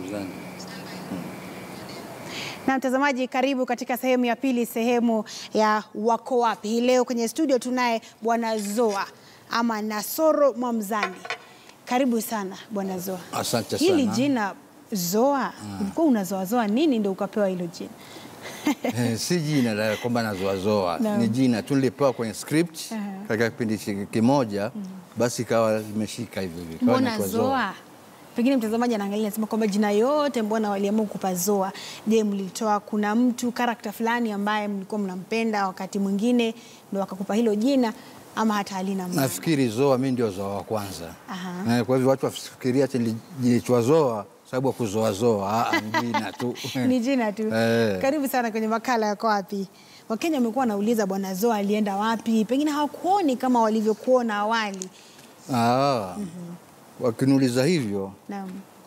Asante. Na mtazamaji, karibu katika sehemu ya pili, sehemu ya wako wapi. Hii leo kwenye studio tunaye bwana Zoa ama Nasoro Mwamzani. Karibu sana bwana Zoa. Asante Hili sana. jina Zoa, ulikuwa unazoazoa nini ndio ukapewa hilo jina? Eh, si jina la kwamba nazoazoa, Naam. ni jina tu nilipewa kwenye script Aha. katika kipindi chi- kimoja, basi ikawa limeshika hivyo hivyo. Ikawa Mbona inaitwa Zoa? Pengine mtazamaji anaangalia anasema kwamba jina yote mbona waliamua kupa Zoa? Je, mlitoa kuna mtu karakta fulani ambaye mlikuwa mnampenda wakati mwingine ndio wakakupa hilo jina ama hata halina maana? Nafikiri Zoa mi ndio Zoa wa kwanza. Aha. Eh, kwa hivyo watu wafikiria ati niliitwa Zoa sababu ya kuzoazoa. Ah, ni jina tu ni jina tu. Eh. Karibu sana kwenye makala yako wapi. Wakenya wamekuwa wanauliza bwana Zoa alienda wapi, pengine hawakuoni kama walivyokuona awali. Ah, wakiniuliza hivyo Naam.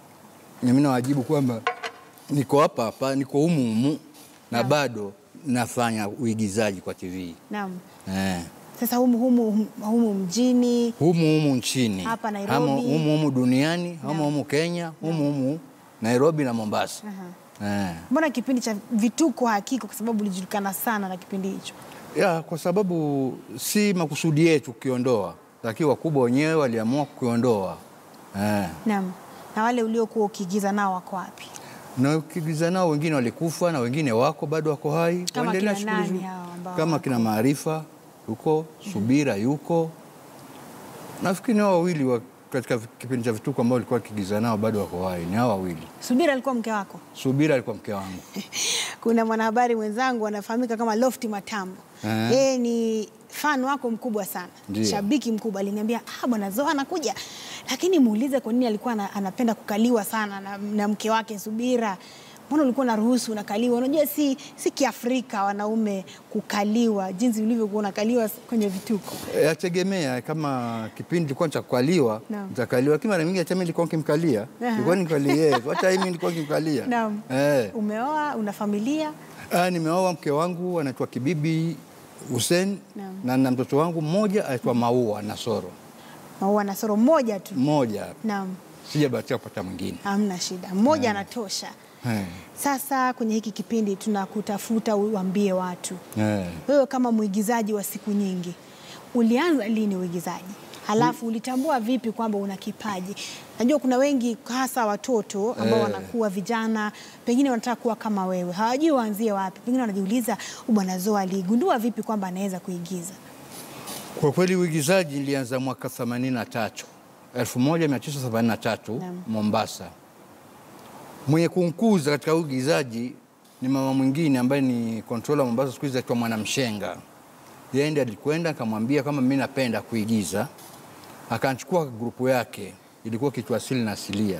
mimi nawajibu kwamba niko hapa hapa, niko humu humu na bado nafanya uigizaji kwa TV Naam. eh. Sasa humu humu, humu mjini humu humu nchini Hapa Nairobi. Hamo- humu humu duniani humu humu Kenya humu humu Nairobi na Mombasa eh. mbona kipindi cha vituko hakiko, kwa sababu ulijulikana sana na kipindi hicho. ya, kwa sababu si makusudi yetu kukiondoa, lakini wakubwa wenyewe waliamua kukiondoa eh. Naam. Na wale uliokuwa ukiigiza nao wako wapi? na ukigiza nao wengine walikufa na wengine wako bado wako hai, Kama waendelea kina shughuli nani zao. hao ambao kama wako? kina Maarifa yuko Subira yuko, nafikiri ni hao wawili wa, katika kipindi cha vituko ambao walikuwa wakigiza nao bado wako hai, ni hao wawili. Subira alikuwa mke wako? Subira alikuwa mke wangu. Kuna mwanahabari mwenzangu anafahamika kama Lofty Matambo. Eh. Yeye ni fan wako mkubwa sana, Ndiyo. shabiki mkubwa. Aliniambia ah, bwana Zoa anakuja, lakini muulize kwa nini alikuwa ana- anapenda kukaliwa sana na, na mke wake Subira. Mbona ulikuwa unaruhusu unakaliwa? Unajua si, si Kiafrika wanaume kukaliwa jinsi ulivyokuwa unakaliwa kwenye vituko. Yategemea kama kipindi kilikuwa cha kukaliwa Naam. nitakaliwa, lakini mara nyingi hata mimi nilikuwa nikimkalia, Aha. nilikuwa nimkalie yeye, hata mimi nilikuwa nikimkalia. Naam. Eh. Umeoa, una familia? Ah, nimeoa mke wangu anaitwa Kibibi Hussein Naam. na na mtoto wangu mmoja aitwa Maua Nasoro, Maua na soro mmoja tu? mmoja Naam, sijabahatika kupata mwingine. hamna shida, mmoja anatosha. Eh. Sasa kwenye hiki kipindi tunakutafuta uambie watu, Eh. wewe kama mwigizaji wa siku nyingi, ulianza lini uigizaji? Halafu ulitambua vipi kwamba una kipaji? Najua kuna wengi hasa watoto ambao Eh. wanakuwa vijana, pengine wanataka kuwa kama wewe, hawajui waanzie wapi, pengine wanajiuliza huyu bwana Zoa aligundua vipi kwamba anaweza kuigiza? Kwa kweli uigizaji nilianza mwaka 83 1983 Naam. Mombasa. Mwenye kunkuza katika uigizaji ni mama mwingine ambaye ni controller Mombasa, siku hizi aitwa Mwanamshenga. Yeye ndiye alikwenda akamwambia kama mimi napenda kuigiza, akanichukua grupu yake, ilikuwa kitu asili na asilia,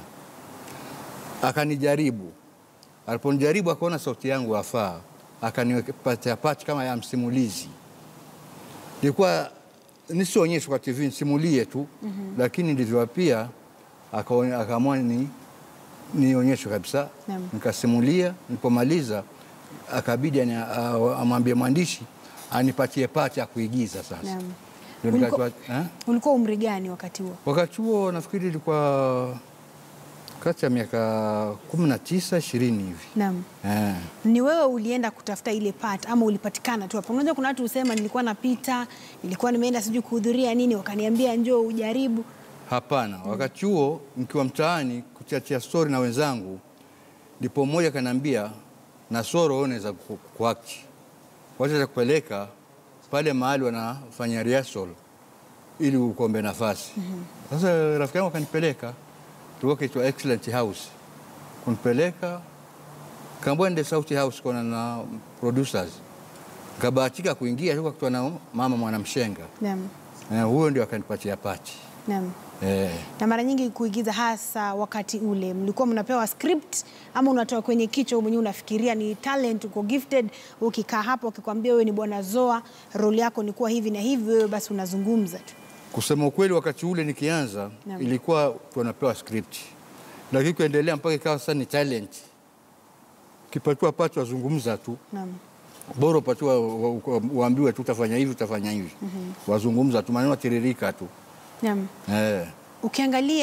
akanijaribu. Aliponijaribu akaona sauti yangu afaa, akanipatia pati kama ya msimulizi ilikuwa nisionyeshwe kwa TV nisimulie tu lakini ndivyo pia akaone- akaamua ni nionyeshwe kabisa Naam. nikasimulia nilipomaliza akabidi ani- a- amwambie mwandishi anipatie pati ya kuigiza sasa Naam. Ndio Uliko- nikatoa- eh? Ulikuwa umri gani wakati huo? wakati huo nafikiri ilikuwa kati ya miaka kumi na tisa ishirini hivi Naam. eh. Ni wewe ulienda kutafuta ile part ama ulipatikana tu hapo? Unajua kuna watu husema nilikuwa napita, nilikuwa nimeenda sijui kuhudhuria nini, wakaniambia njoo ujaribu. Hapana, wakati huo nikiwa mtaani kuchachia stori na wenzangu, ndipo mmoja kaniambia, Nasoro, wewe unaweza ku- kuakti, wacha kupeleka pale mahali wanafanya rehearsal ili ukombe nafasi. Sasa rafiki yangu akanipeleka, tulikuwa kiitwa Excellent House, kunipeleka kaambua nende Sauti House kuona na producers, kabahatika kuingia tu kakutwa na mama Mwanamshenga, Naam. Eh, huyo ndio akanipatia pati Naam. eh. Na mara nyingi kuigiza, hasa wakati ule, mlikuwa mnapewa script ama unatoa kwenye kichwa wewe mwenyewe, unafikiria ni talent, uko gifted, ukikaa hapo ukikwambia wewe ni bwana Zoa, role yako ni kuwa hivi na hivi, wewe basi unazungumza tu. Kusema ukweli, wakati ule nikianza Naam. ilikuwa tunapewa script, lakini kuendelea mpaka ikawa sasa ni talent. Ukipatiwa pati wazungumza tu, Naam. bora upatiwa wa- wa- uambiwe tu utafanya hivi utafanya hivi, wazungumza tu, maneno tiririka tu Naam. eh. Ukiangalia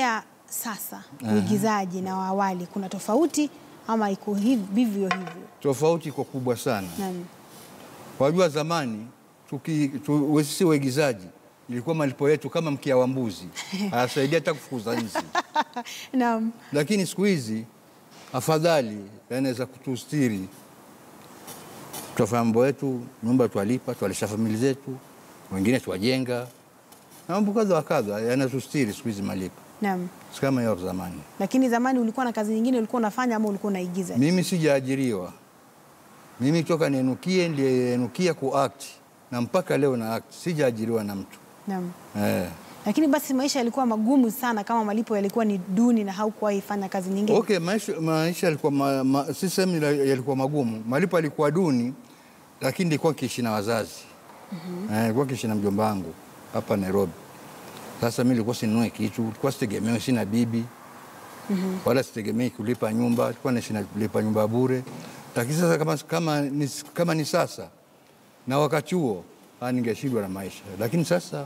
sasa uigizaji na wa awali kuna tofauti ama iko hivi vivyo hivyo? Tofauti iko kubwa sana. Naam. Wajua zamani tuki, tu, sisi waigizaji ilikuwa malipo yetu kama mkia wa mbuzi, hayasaidia hata kufukuza nzi. Naam. Lakini siku hizi afadhali yanaweza kutustiri, tutafanya mambo yetu, nyumba twalipa, twalisha famili zetu, wengine twajenga na mambo kadha wa kadha, yanatustiri siku hizi malipo, Naam. si kama hiyo zamani. Lakini zamani ulikuwa na kazi nyingine ulikuwa unafanya ama ulikuwa unaigiza? Mimi sijaajiriwa, mimi toka nienukie ndienukia kuact na mpaka leo na act, sijaajiriwa na mtu Naam. eh. Lakini basi maisha yalikuwa magumu sana kama malipo yalikuwa ni duni na haukuwahi fanya kazi nyingine. Okay, maisha, maisha yalikuwa ma, ma, si sehemu ila- yalikuwa magumu, malipo yalikuwa duni, lakini nilikuwa nikiishi na wazazi mm-hmm. eh, nilikuwa nikiishi na mjomba wangu hapa Nairobi. Sasa mimi nilikuwa sinunue kitu, nilikuwa sitegemewi, sina bibi mm-hmm. wala sitegemei kulipa nyumba, nilikuwa naishi na kulipa nyumba bure. Lakini sasa kama, kama, ni, kama ni sasa na wakati huo ah, ningeshindwa na maisha, lakini sasa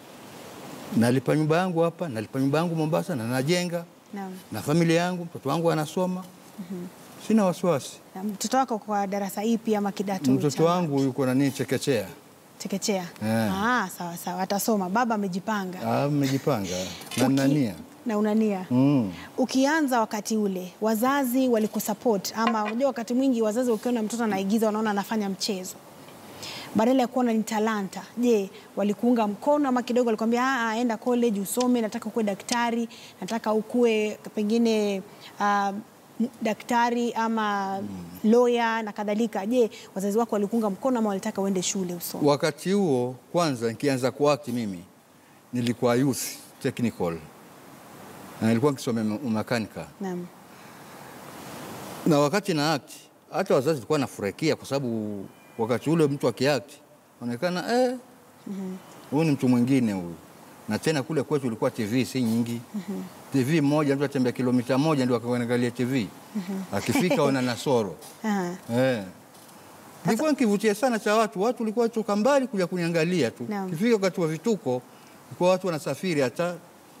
nalipa nyumba yangu hapa, nalipa nyumba yangu Mombasa na najenga Naam. na familia yangu, mtoto wangu anasoma sina wasiwasi. Na mtoto wako kwa darasa ipi ama kidato? Mtoto cha wangu yuko nani chekechea, chekechea? Eh. Ah, sawa sawa, atasoma. Baba amejipanga Ah, mmejipanga na Uki- nania na unania mm. Ukianza wakati ule wazazi walikusupport ama unajua, wakati mwingi wazazi ukiona mtoto anaigiza wanaona anafanya mchezo badala ya kuona ni talanta. Je, walikuunga mkono ama kidogo walikwambia "Ah, ah, enda college usome, nataka ukuwe daktari, nataka ukuwe pengine ah, m- daktari ama lawyer na kadhalika? Je, wazazi wako walikuunga mkono ama walitaka uende shule usome? Wakati huo kwanza nikianza kuakti mimi nilikuwa youth technical na nilikuwa nikisomea umakanika, Naam. na wakati na act hata wazazi walikuwa nafurahikia kwa sababu wakati ule mtu akiact onekana eh, huyu ni mtu mwingine huyu. Na tena kule kwetu ilikuwa TV si nyingi. TV moja mtu atembea kilomita moja ndio akaangalia TV. Akifika wana nasoro. Aha. Eh. Nilikuwa nikivutia sana cha watu, watu walikuwa toka mbali kuja kuniangalia tu. Naam. Kifika wakati wa vituko, ilikuwa watu wanasafiri hata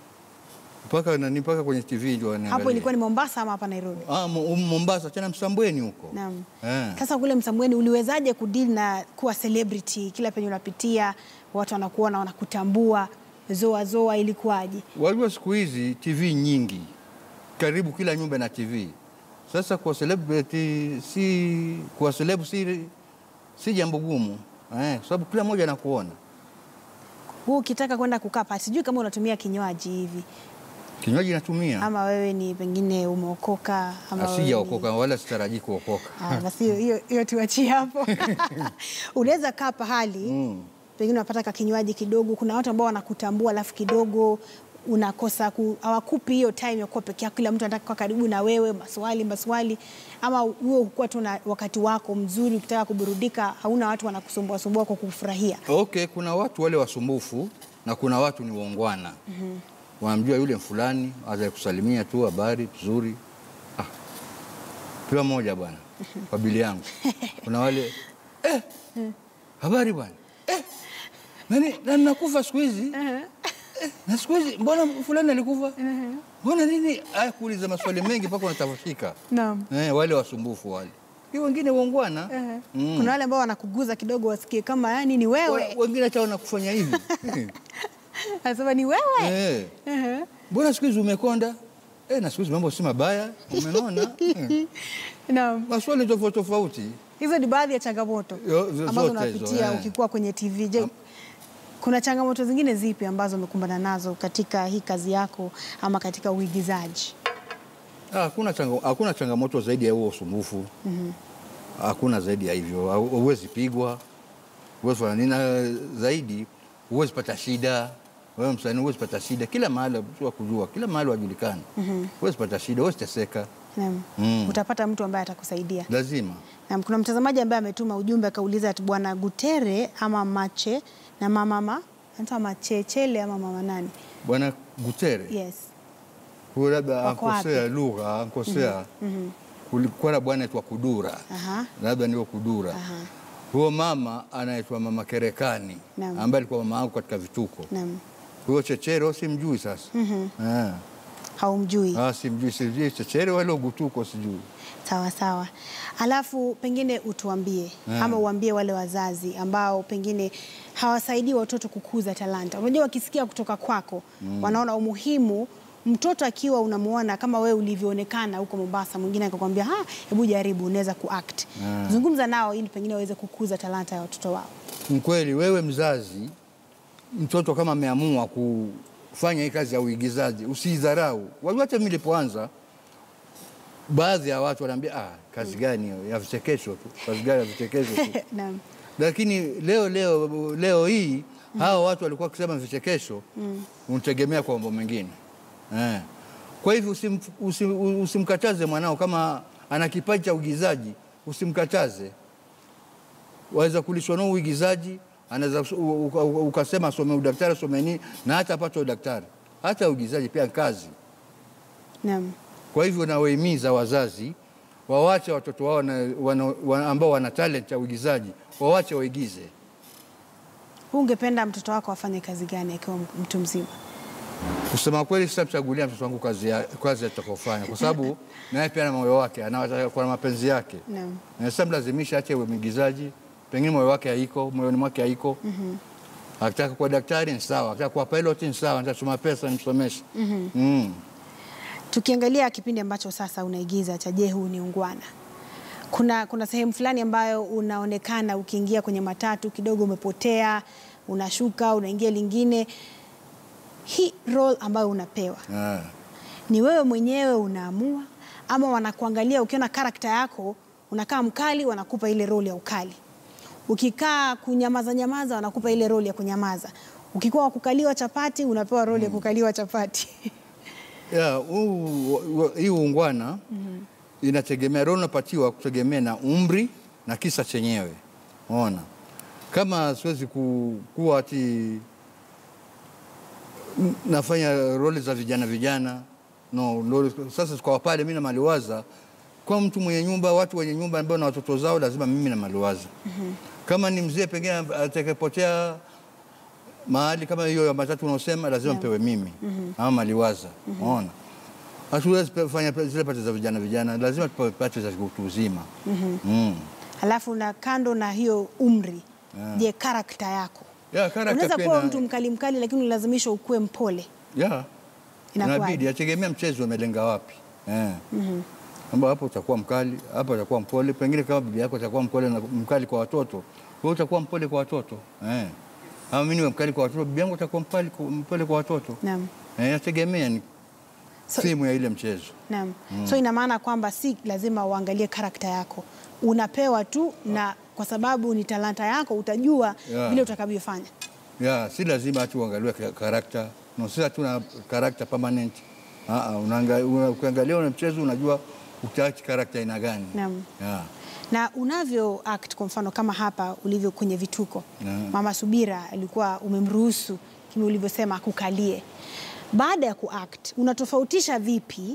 mpaka nani mpaka kwenye TV ndio waniangalia. Hapo ilikuwa ni Mombasa ama hapa Nairobi? Ah, Mo- Mombasa tena Msambweni huko. Naam. Eh. Sasa kule Msambweni uliwezaje kudeal na kuwa celebrity? Kila penye unapitia watu wanakuona, wanakutambua, zoa zoa, ilikuwaje? Wajua siku hizi TV nyingi, karibu kila nyumba na TV. Sasa kwa celebrity si kwa celeb si, si jambo gumu eh, kwa sababu kila mmoja anakuona. Huu ukitaka kwenda kukaa pati, sijui kama unatumia kinywaji hivi Kinywaji natumia, ama wewe ni pengine umeokoka ama wewe ni- asijaokoka wala sitarajii kuokoka. Ah, basi hiyo- hiyo hiyo tuachie hapo. Unaweza kaa pahali Mm. pengine unapata ka kinywaji kidogo. Kuna watu ambao wanakutambua alafu kidogo unakosa ku, hawakupi hiyo time ya kuwa peke yako, kila mtu anataka kuwa karibu na wewe, maswali maswali, ama huo hukuwa tu na wakati wako mzuri, ukitaka kuburudika, hauna watu wanakusumbua sumbua kwa kufurahia. Okay, kuna watu wale wasumbufu na kuna watu ni waungwana. Wanamjua yule fulani, aza kusalimia tu habari nzuri. Ah. Kila mmoja bwana, kwa bili yangu. Kuna wale eh, habari bwana. Eh, nani nani nakufa siku hizi? Eh, na siku hizi mbona fulani alikufa? Mbona nini? Aya, kuuliza maswali mengi mpaka unatafashika. Naam. Eh, wale wasumbufu wale. Hiyo wengine waungwana. Mm. Kuna wale ambao wanakuguza kidogo, wasikie kama yani ni Wa- wewe, Wengine hata wanakufanya hivi. anasema ni wewe. Eh. Ehe. Mbona siku hizi umekonda? Eh, na siku hizi mambo si mabaya, umenona? Eh, Naam. Maswali tofauti tofauti. Hizo ni baadhi ya changamoto Yo, zo- ambazo zote hizo, unapitia eh. ukikuwa kwenye TV. Je, kuna changamoto zingine zipi ambazo umekumbana nazo katika hii kazi yako ama katika uigizaji? Ah, Hakuna changa, hakuna changamoto zaidi ya huo usumbufu. Hakuna zaidi ya hivyo. Hau- Huwezi pigwa, huwezi fanya nini na zaidi, huwezi pata shida. Wewe msanii huwezi pata shida kila mahali, mtu wa kujua kila mahali wajulikana. Huwezi pata shida, huwezi teseka, Naam. Mm. Utapata mtu ambaye atakusaidia. lazima. Naam, kuna mtazamaji ambaye ametuma ujumbe akauliza ati bwana Gutere ama Mache na mama ma anaitwa Machechele ama mama nani? Bwana Gutere Yes. huyo labda Wako wapi? ankosea lugha, ankosea. Kulikuwa na bwana aitwa Kudura, Aha. labda ndio Kudura. Aha. Huyo mama anaitwa mama Kerekani Naam. ambaye alikuwa mama yangu katika vituko. Naam. Huyo Chechero simjui sasa. Eh. haumjui? Ah, simjui, sijui Chechere wala Ugutuko sijui. Sawa sawa. Alafu pengine utuambie Yeah. ama uambie wale wazazi ambao pengine hawasaidii watoto kukuza talanta. Unajua, wakisikia kutoka kwako wanaona umuhimu mtoto akiwa unamuona kama wewe ulivyoonekana huko Mombasa, mwingine akakwambia ha, hebu jaribu, unaweza kuact. Yeah. Zungumza nao ili pengine waweze kukuza talanta ya watoto wao. Mkweli wewe mzazi, mtoto kama ameamua kufanya hii kazi ya uigizaji usiidharau. Wajua, hata mimi nilipoanza, baadhi ya watu wanaambia ah, kazi gani hiyo ya vichekesho tu, kazi gani ya vichekesho tu. Naam. Lakini leo leo leo hii hawa watu walikuwa wakisema vichekesho, unategemea kwa mambo mengine eh. Kwa hivyo usim, usim, usimkataze mwanao kama ana kipaji cha uigizaji, usimkataze. Waweza kulishwa nao uigizaji, anaweza u- uka- uka- ukasema asome udaktari, asome nini, na hata apate udaktari. Hata uigizaji pia ni kazi. Naam. Kwa hivyo nawahimiza wazazi wawache watoto wao wana, wana, wana, ambao wana talent ya uigizaji wawache waigize. Wewe ungependa mtoto wako afanye kazi gani akiwa mtu mzima? Kusema kweli, sitamchagulia mtoto wangu kazi ya- kazi atakofanya, kwa sababu naye pia na moyo wake, anataka kuwa na mapenzi yake. Naam. Na sitamlazimisha ache uwe mwigizaji, pengine moyo wake haiko, moyoni mwake haiko. Akitaka kuwa daktari ni sawa, akitaka kuwa pilot ni sawa, nitatuma pesa nimsomeshe. Mm. Tukiangalia kipindi ambacho sasa unaigiza cha Je, huu ni ungwana, kuna, kuna sehemu fulani ambayo unaonekana ukiingia kwenye matatu kidogo umepotea, unashuka unaingia lingine. Hii role ambayo unapewa Ah. ni wewe mwenyewe unaamua, ama wanakuangalia ukiona karakta yako unakaa mkali, wanakupa ile role ya ukali. Ukikaa kunyamaza nyamaza, wanakupa ile role ya kunyamaza. Ukikuwa wa kukaliwa chapati, unapewa role ya kukaliwa chapati. Ya, huu- wa- hii ungwana inategemea role unapatiwa kutegemea na umri na kisa chenyewe. Ona, kama siwezi ku, kuwa ati n- nafanya role za vijana vijana no, role, sasa kwa pale mimi na maliwaza kwa mtu mwenye nyumba, watu wenye nyumba ambao na watoto zao, lazima mimi na maliwaza. Kama ni mzee pengine atakayepotea mahali kama hiyo ya matatu unaosema lazima mpewe mimi ama maliwaza. Unaona, hatuwezi pe- fanya pe- zile pati za vijana vijana, lazima tupewe pati za utu uzima. Mm. Halafu na kando na hiyo umri, je, karakta yako Ya, character unaweza pia kuwa ina- mtu mkali mkali, lakini ulazimishwa ukuwe mpole. ya Inakuwaje? inabidi ategemea mchezo umelenga wapi eh. Ambao hapo utakuwa mkali, hapo utakuwa mpole. Pengine kama bibi yako atakuwa mpole na mkali kwa watoto, wewe utakuwa mpole kwa watoto eh. Ama mimi niwe mkali kwa watoto, bibi yangu atakuwa mpole kwa, mpole kwa watoto Naam. eh, inategemea ni So- simu ya ile mchezo. Naam. So ina maana kwamba si lazima uangalie karakta yako, unapewa tu, na kwa sababu ni talanta yako utajua Yeah. vile utakavyofanya. ya si lazima ati uangaliwe ka- karakta no, sisi hatuna karakta permanent. Ah, ah, unaanga- una- ukiangalia ule mchezo unajua utaachi karakta aina gani. Naam. Ya. na unavyo act kwa mfano kama hapa ulivyo kwenye vituko Naam. Mama Subira alikuwa umemruhusu kama ulivyosema akukalie. Baada ya kuact unatofautisha vipi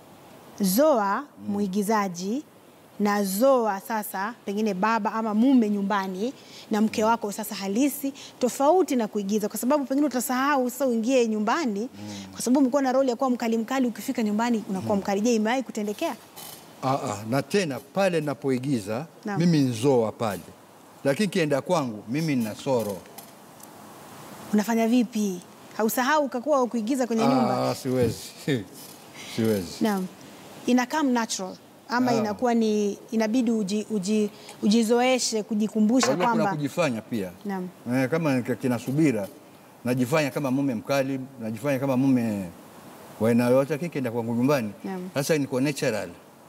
Zoa mwigizaji na Zoa sasa pengine baba ama mume nyumbani na mke wako sasa halisi, tofauti na kuigiza, kwa sababu pengine utasahau sasa uingie nyumbani, kwa sababu umekuwa na roli ya kuwa mkali mkali, ukifika nyumbani unakuwa mkali. Je, imewahi kutendekea? Ah, ah, na tena pale napoigiza Naam. mimi nzoa pale, lakini kienda kwangu mimi nina soro. Unafanya vipi? Hausahau ukakuwa wa kuigiza kwenye nyumba? Ah, siwezi siwezi. Naam, ina come natural ama Ah. inakuwa ni inabidi uji, uji, ujizoeshe kujikumbusha Wajua kuna kwamba kujifanya pia Naam. eh, kama nika- kina Subira najifanya kama mume mkali, najifanya kama mume wa aina yoyote, lakini kienda kwangu nyumbani Naam. sasa niko natural,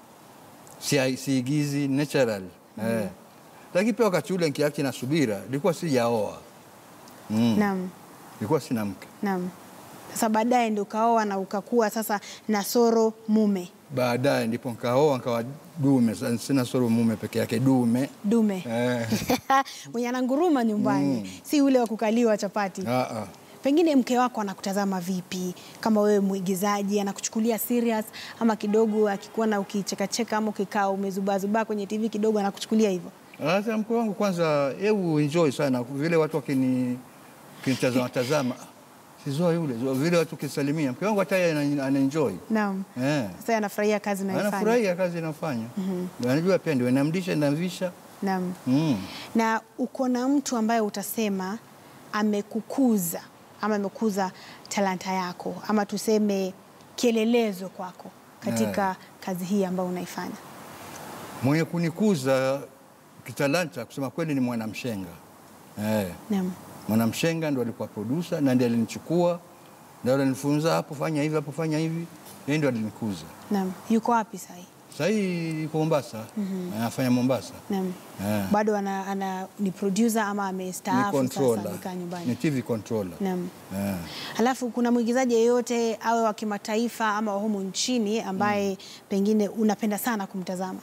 si siigizi natural eh. Lakini pia wakati ule nikiakti na Subira nilikuwa sijaoa mm. naam, nilikuwa sina mke. naam. Sasa baadaye ndio ukaoa na ukakuwa sasa Nasoro mume Baadaye ndipo nikaoa nikawa dume, sasa sina soro mume peke yake, dume dume eh. mwenye ananguruma nyumbani, si ule wa kukaliwa chapati. ah, ah. Pengine mke wako anakutazama vipi? Kama wewe mwigizaji, anakuchukulia serious ama kidogo, akikuona ukichekacheka ama ukikaa umezubazubaa kwenye TV kidogo, anakuchukulia hivyo? Hata mke wangu kwanza, hebu enjoy sana vile watu wakini kinitazama tazama, si Zoa yule Zoa, vile watu kisalimia, mke wangu hata yeye ana- anaenjoy Naam. eh, Sasa anafurahia kazi unayoifanya. anafurahia kazi inafanya, anajua pia ndio namlisha namvisha Naam. mm. Na uko na mtu ambaye utasema amekukuza ama amekuza talanta yako ama tuseme kielelezo kwako katika kazi hii ambayo unaifanya. Mwenye kunikuza kitalanta kusema kweli ni mwanamshenga eh. Naam. Mwanamshenga ndo alikuwa producer na ndiye alinichukua ndio alinifunza hapo, fanya hivi hapo, fanya hivi, yeye ndio alinikuza. Naam. Yuko wapi sasa hivi? Sasa hii yuko Mombasa, anafanya Mombasa, Naam. Eh. Bado ana, ana ni producer ama ni amestaafu sasa controller, amekaa ni nyumbani. TV controller. Naam. Eh. Alafu kuna mwigizaji yeyote awe wa kimataifa ama wa humu nchini ambaye pengine unapenda sana kumtazama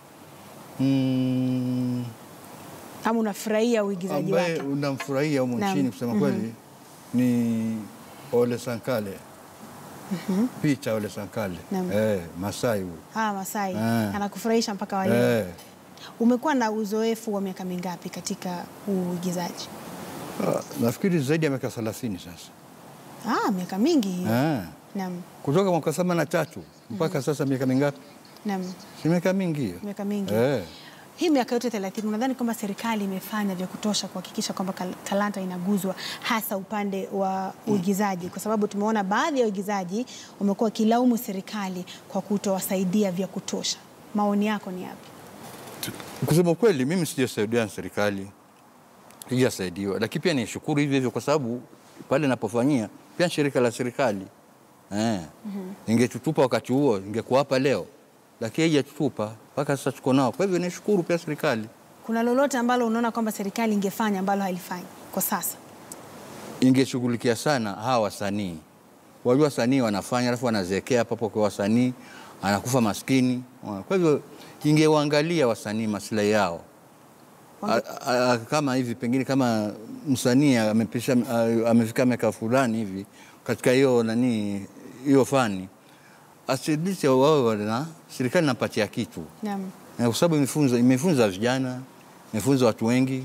Mm, ama unafurahia uigizaji ambaye wake? unamfurahia humu Naam. nchini kusema kweli ni Ole Sankale, Peter Ole Sankale, Naam. eh, Masai huyu Ah, Masai Eh. anakufurahisha mpaka wa leo. eh. Umekuwa na uzoefu wa miaka mingapi katika uigizaji? Ah, nafikiri zaidi ya miaka 30 sasa Ah, miaka mingi hiyo. eh. Naam, kutoka mwaka themanini na tatu mpaka sasa miaka mingapi? naam, Si miaka mingi hiyo miaka mingi. eh. Hii miaka yote 30 unadhani kwamba serikali imefanya vya kutosha kuhakikisha kwamba kal- talanta inaguzwa hasa upande wa uigizaji? Kwa sababu tumeona baadhi ya waigizaji wamekuwa wakilaumu serikali kwa kutowasaidia vya kutosha. Maoni yako ni yapi? Kusema kweli, mimi sijasaidiwa na serikali, sijasaidiwa, lakini pia nishukuru hivyo hivyo, kwa sababu pale napofanyia pia ni shirika la serikali eh. Ingetutupa wakati huo, ingekuwa hapa leo, lakini haijatutupa mpaka sasa, tuko nao. Kwa hivyo nishukuru pia serikali, Kuna lolote ambalo unaona kwamba serikali ingefanya ambalo halifanyi kwa sasa? ingeshughulikia sana hawa wasanii. Wajua wasanii wanafanya, alafu wanazeekea papo kwa wasanii, anakufa maskini. Kwa hivyo ingewaangalia wasanii maslahi yao Wange- A- a- kama hivi pengine kama msanii amepisha a- amefika miaka fulani hivi katika hiyo nani hiyo fani asidisi wao na serikali napatia kitu Naam. Eh, kwa sababu imefunza imefunza vijana imefunza watu wengi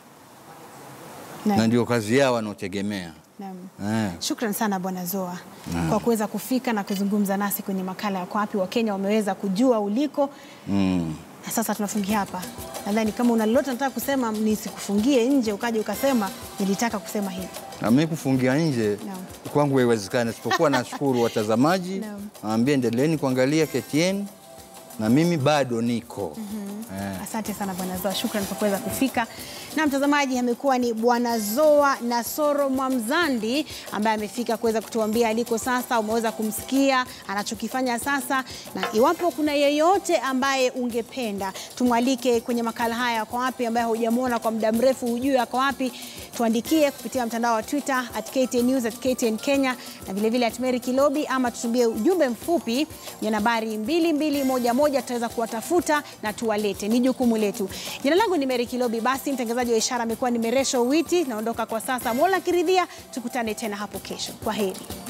na Naam. ndio kazi yao wanaotegemea Naam. eh. Shukran sana Bwana Zoa kwa kuweza kufika na kuzungumza nasi kwenye makala ya Kwa Wapi. Wakenya wameweza kujua uliko mm. na sasa tunafungia hapa. Nadhani kama una lolote nataka kusema, nisikufungie nje ukaja ukasema nilitaka kusema hivi. Na mimi kufungia nje Naam. kwangu haiwezekani, isipokuwa nashukuru watazamaji, Naam. naambia endeleeni kuangalia KTN na mimi bado niko eh. Asante sana Bwana Zoa, shukran kwa kuweza kufika. Na mtazamaji, amekuwa ni Bwana Zoa Nasoro Mwamzandi ambaye amefika kuweza kutuambia aliko sasa. Umeweza kumsikia anachokifanya sasa, na iwapo kuna yeyote ambaye ungependa tumwalike kwenye makala haya Yako Wapi, ambaye hujamwona kwa muda mrefu, hujui ako wapi, tuandikie kupitia mtandao wa Twitter at KTN News at KTN Kenya na vilevile at Mary Kilobi, ama tutumie ujumbe mfupi ya nambari 2211 tutaweza kuwatafuta na tuwalete. Ni jukumu letu. Jina langu ni Mary Kilobi. Basi mtangazaji wa ishara amekuwa ni Meresho Witi. Naondoka kwa sasa, Mola akiridhia, tukutane tena hapo kesho. Kwa heri.